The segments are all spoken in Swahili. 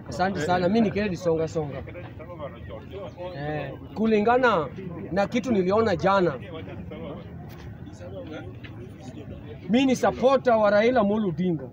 Asante sana, mi ni Kennedy Songa Songa. Eh, kulingana na kitu niliona jana, mi ni supporter wa Raila Amolo Odinga,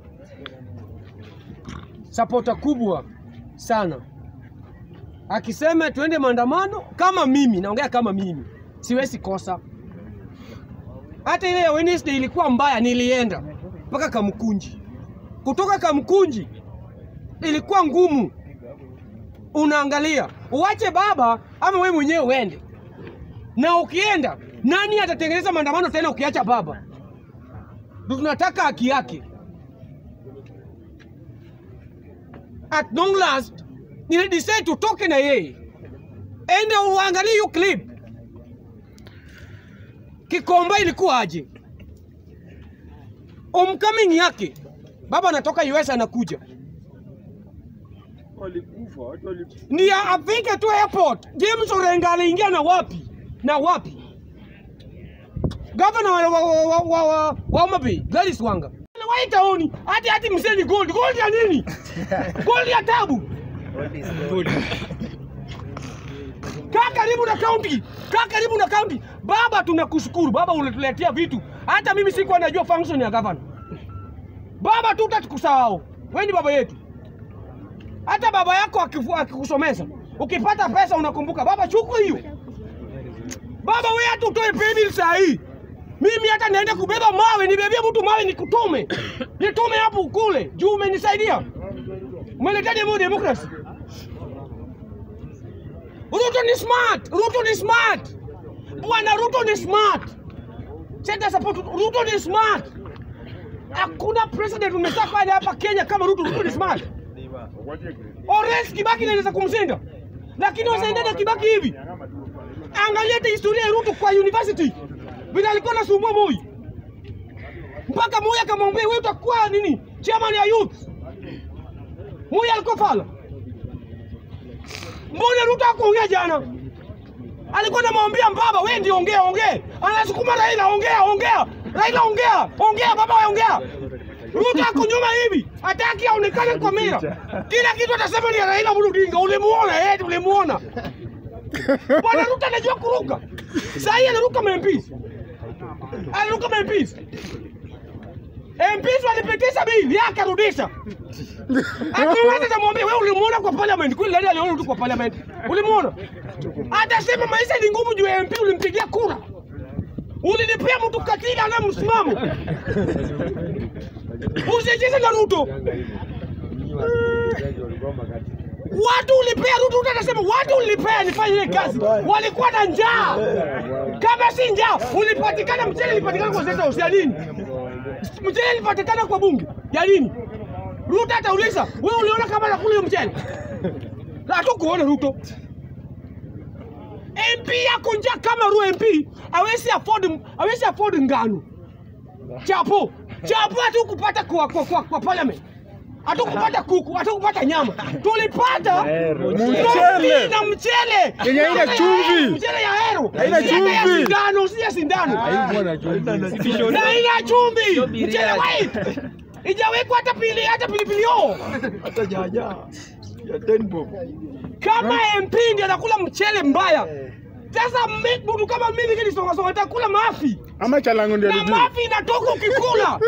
supporter kubwa sana. Akisema tuende maandamano, kama mimi naongea kama mimi, siwezi kosa. Hata ile ya Wednesday ilikuwa mbaya, nilienda mpaka Kamkunji. Kutoka Kamkunji ilikuwa ngumu, unaangalia uwache baba ama wewe mwenyewe uende, na ukienda nani atatengeneza maandamano tena ukiacha baba? Ndio tunataka haki yake. At long last nilidecide tutoke na yeye, ende uangalie hiyo clip. Kikomba ilikuwa aje? Homecoming yake baba anatoka US anakuja Walikufa, watu walikufa. ndiye afike tu airport. James Orenga aliingia na wapi na wapi? Gavana wa, wa, wa, wa, wa, wa, wa Homa Bay Gladys Wanga waitaoni hati hati mseni gold gold ya nini? gold ya tabu. Kaa karibu na county, kaa karibu na county. Baba, tunakushukuru baba, unatuletea vitu hata mimi sikuwa najua function ya gavana. Baba, tutakusahau wewe, ni baba yetu hata baba yako akifu- akikusomesha ukipata pesa unakumbuka baba, chukua hiyo baba. Wewe hata utoe paybill saa hii, mimi hata naenda kubeba mawe, nibebie mtu mawe nikutume, nitume hapo kule juu. Umenisaidia, umeletea demo democracy. Ruto ni smart, Ruto ni smart, bwana Ruto ni smart. Senta support, Ruto ni smart. Hakuna president umesafanya hapa Kenya kama Ruto. Ruto ni smart. Orange Kibaki inaweza kumshinda, lakini wasaidana Kibaki hivi. Angalia hata historia ya Ruto kwa university, vile alikuwa anasumbua Moi mpaka Moi akamwambia wewe utakuwa nini, chairman ya youth. Moi alikuwa fala. Mbona Ruto hakuongea jana? Alikuwa anamwambia baba, wewe ndio ongea ongea, anasukuma Raila, ongea ongea, Raila ongea ongea, baba wewe ongea. Ruto ako nyuma hivi, hataki aonekane kwa mira. Kila kitu atasema ni Raila Amolo Odinga. Ulimuona eh, ulimuona. Bwana Ruto anajua kuruka. Sasa hii anaruka MPs. Anaruka MPs. MPs walipitisha bili yake arudisha. Akiweza tamwambia wewe ulimuona kwa parliament. Kwani nani aliona Ruto kwa parliament? Ulimuona? Atasema maisha ni ngumu juu ya MP ulimpigia kura. Ulinipea mtu katili ana msimamo. Usicheze na Ruto. Watu ulipea Ruto, Ruto anasema watu ulipea nifanye ile kazi, walikuwa na njaa. Kama si njaa, ulipatikana mchele, ilipatikana kwa sasa ya nini? Mchele ilipatikana kwa bunge ya nini? Ruto atauliza wewe, uliona kama nakula hiyo mchele? Hatukuona Ruto. MP yako njaa kama Ruto MP hawezi afford hawezi afford ngano. Chapo. Chapo hatukupata kwa kwa, kwa, kwa parliament. Hatukupata kuku, hatukupata nyama. Tulipata Mchele. na mchele. Yenye haina chumvi. Mchele ya hero. Haina Si hata ya chumvi. sindano, si ya sindano. Na haina chumvi. Mchele white. Ijawekwa hata pili hata pilipili hoho. Hata jaja ya Denbo. Kama MP ndiye anakula mchele mbaya. Sasa mi- mtu kama mimi Kennedy Songa Songa atakula mafi. Ama chalango ndio na alijua. mafi inatoka ukikula.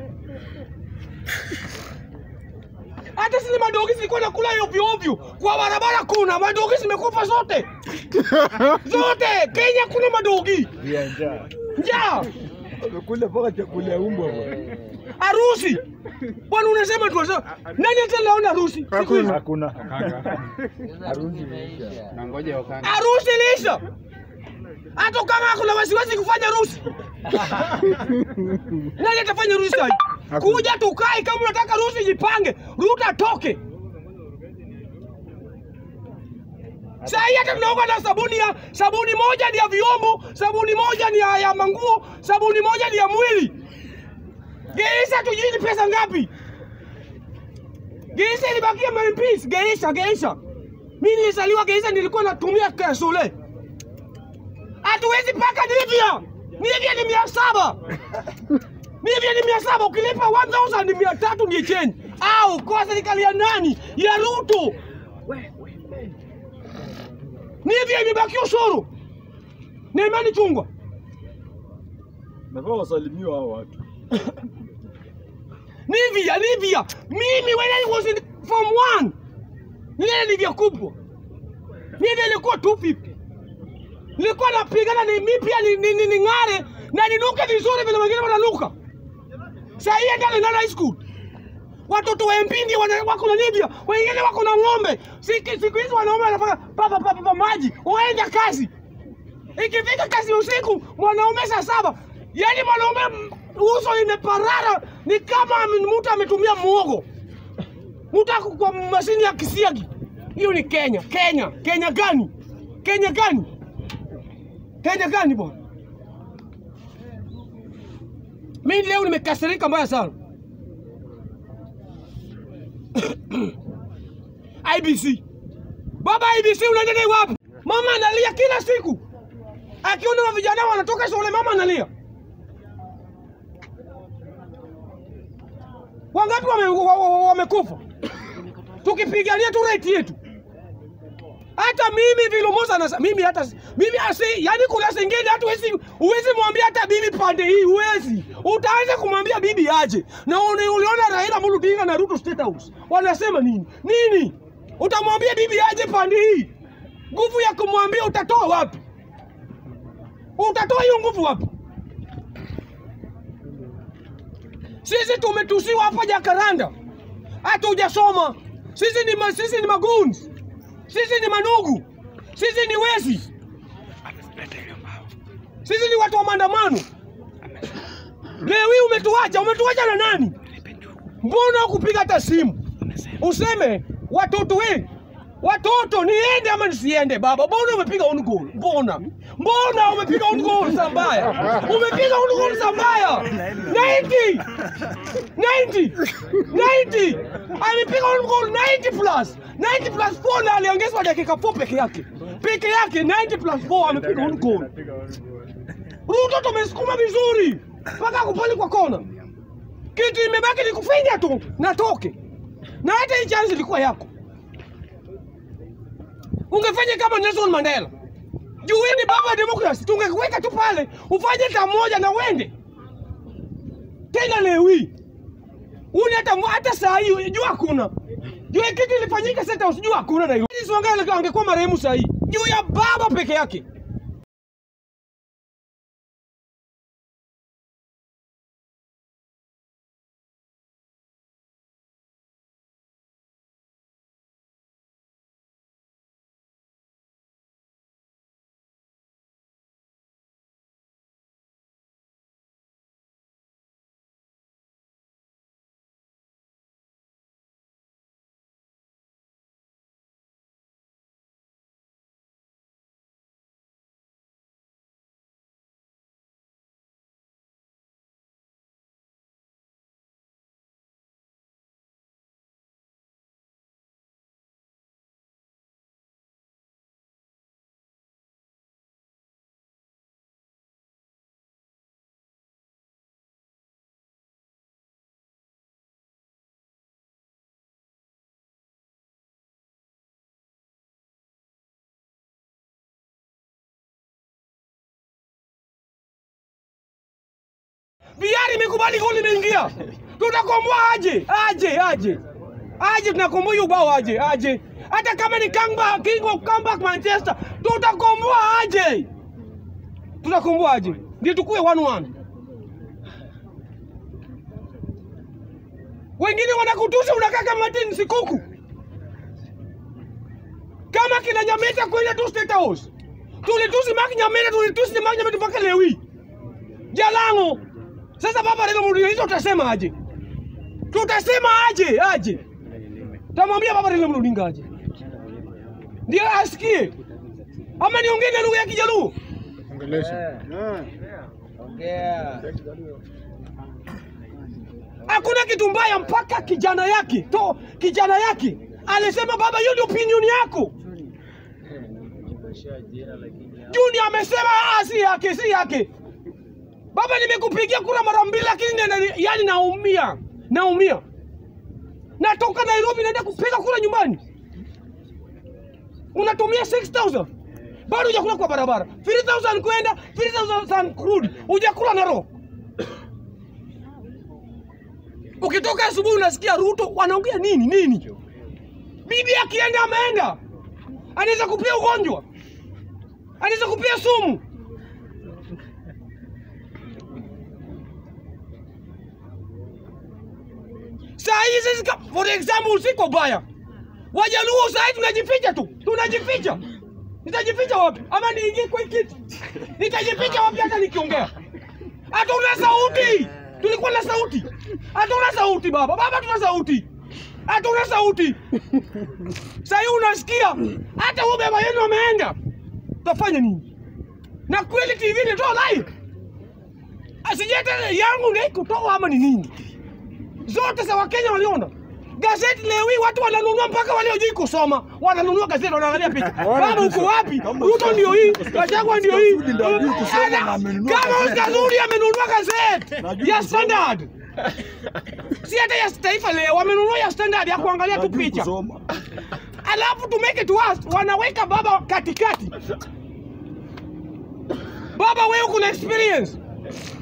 Hata zile madogi zilikuwa nakula ovyo ovyo kwa barabara, kuna madogi zimekufa zote zote. Kenya kuna madogi njaa, Amekula mpaka chakula ya umbwa bwana. harusi bwana, unasema tu sasa, nani hata naona harusi siku hizi? Hakuna. Harusi ilisha, hata kama kuna wasiwasi kufanya harusi, nani atafanya harusi sai? Hakuna. Kuja tukae, kama unataka harusi jipange, Ruto atoke. Saa hii hata tunaoga na sabuni ya sabuni moja ni ya vyombo, sabuni moja ni ya, ya manguo, sabuni moja ni ya mwili. Geisha tujui ni pesa ngapi? Geisha ilibakia MPs, Geisha, Geisha. Mimi nilizaliwa Geisha nilikuwa natumia kasole. Hatuwezi paka Nivea. Nivea ni mia saba. Nivya ni mia saba ukilipa 1000 ni mia tatu ndiye change. Au kwa serikali ya nani? Ya Ruto. Nivya imebaki ushuru. Na imani chungwa. Nafaa wasalimiwa hao watu. Nivya, Nivya. Mimi when I was in form 1. Nile Nivya kubwa. Nivya ilikuwa 250. Nilikuwa napigana ni mimi pia ni, ni, ni, ni ng'are na ninuke vizuri vile wengine wananuka. Sasa hii ndio ndio high school. Watoto wa MP ndio wana- wako na Nivya, wengine wako na ng'ombe. Siku siku hizi wanaume wanafanya papa papa papa maji, waenda kazi. Ikifika kazi usiku, mwanaume saa saba, yaani mwanaume m- uso imeparara, ni kama ame- mtu ametumia muogo, mtu ako kwa mashini ya kisiagi. Hiyo ni Kenya. Kenya, Kenya gani? Kenya gani? Kenya gani bwana? Mimi leo nimekasirika mbaya sana. IBC. Baba IBC unaenda naye wapi? Mama analia kila siku. Akiona wa vijana wanatoka shule mama analia. Wangapi wamekufa wame, wame wamekufa? Tukipigania tu right yetu. Hata mimi vile Musa anasema mimi hata mimi asi yani kuna sengine hata huwezi huwezi mwambia hata bibi pande hii huwezi. Utaanza kumwambia bibi aje. Na uni- uliona Raila Amolo Odinga na Ruto State House. Wanasema nini? Nini? Utamwambia bibi aje pande hii? Nguvu ya kumwambia utatoa wapi? Utatoa hiyo nguvu wapi? Sisi tumetusiwa hapa Jakaranda, hata hujasoma. Sisi ni ma, sisi ni maguns, sisi ni manugu, sisi ni wezi, sisi ni watu wa maandamano. Leo hii umetuacha, umetuacha na nani? Mbona ukupiga hata simu useme watoto we watoto niende ama nisiende? Baba, mbona umepiga on goal? Mbona mbona umepiga on goal saa mbaya? Umepiga on goal saa mbaya 90 90 90 amepiga on goal 90 plus 90 plus 4 na aliongezwa dakika 4 peke yake peke yake 90 plus 4 amepiga on goal. Ruto tumesukuma vizuri mpaka kupali kwa kona, kitu imebaki ni kufinya tu na toke, na hata hii chance ilikuwa yako. Ungefanya kama Nelson Mandela, juu wewe ni baba wa demokrasi, tungekuweka tu pale ufanye hata moja na uende tena. Leo hii uni hata hata saa hii juu hakuna juu ya kitu ilifanyika State House, juu hakuna na hiyo Wangala angekuwa marehemu saa hii juu ya baba peke yake. VR imekubali goli imeingia. Tutakomboa aje? Aje, aje. Aje tunakomboa hiyo bao aje, aje. Hata kama ni Kangba, King of Comeback Manchester, tutakomboa aje? Tutakomboa aje? Ndio tukue 1-1. Wengine wanakutusi unakaa kama Martin Sikuku. Kama kina Nyameta kwenda tu State House. Tulitusi Mark Nyameta, tulitusi Mark Nyameta mpaka leo hii. Jalango. Sasa baba Raila Odinga hizo utasema aje? Tutasema aje? Aje. Tamwambia baba Raila Odinga aje. Ndio asikie. Ama niongee na lugha ya Kijaluo. Ongelesha. Hakuna kitu mbaya mpaka kijana yake to kijana yake alisema baba, hiyo ndio opinion yako. Junior amesema ah, si yake, si yake. Baba, nimekupigia kura mara mbili, lakini nina- yani naumia, naumia. Natoka Nairobi naenda kupiga kura nyumbani, unatumia 6000 bado hujakula kwa barabara, 3000 kwenda 3000 kurudi, hujakula na roho. Ukitoka asubuhi unasikia Ruto wanaongea nini nini. Bibi akienda ameenda, anaweza kupia ugonjwa, anaweza kupia sumu. Saa hii sisi ka- for example, siko baya, Wajaluo saa hii tunajificha tu, tunajificha. Nitajificha wapi? Ama niingie kwa hii kiti? Nitajificha wapi hata nikiongea? Hatuna sauti. Tulikuwa na sauti. Hatuna sauti baba. Baba tuna sauti. Hatuna sauti. Sasa hii unasikia hata huyu baba yenu ameenda. Tafanya nini? Na kweli TV ni toa live. Asijete yangu ndio kutoa ama ni nini? Zote za Wakenya waliona. Gazeti leo hii watu wananunua mpaka waliojui kusoma. Wananunua gazeti wanaangalia picha. Baba uko wapi? Ruto ndio hii, Gachagua ndio hii. Sudi ndio hajui kusoma na amenunua Kama gazeti. Oscar Sudi amenunua gazeti Najui ya kusoma. Standard. Si hata ya Taifa Leo wamenunua ya Standard ya kuangalia tu Hajui picha. kusoma. Alafu to make it worse, wanaweka baba katikati. Baba wewe uko na experience.